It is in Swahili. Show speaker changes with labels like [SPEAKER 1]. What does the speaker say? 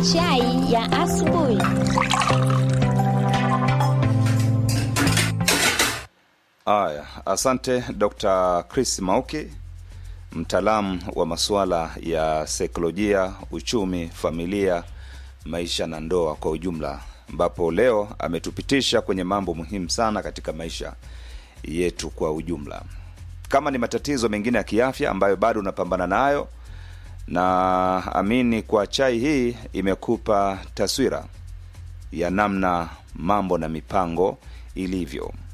[SPEAKER 1] Chai ya asubuhi.
[SPEAKER 2] Aya, asante Dr. Chris Mauki, mtaalamu wa masuala ya saikolojia, uchumi, familia, maisha na ndoa kwa ujumla, ambapo leo ametupitisha kwenye mambo muhimu sana katika maisha yetu kwa ujumla. Kama ni matatizo mengine ya kiafya ambayo bado unapambana nayo, na amini kwa chai hii imekupa taswira ya namna mambo na mipango ilivyo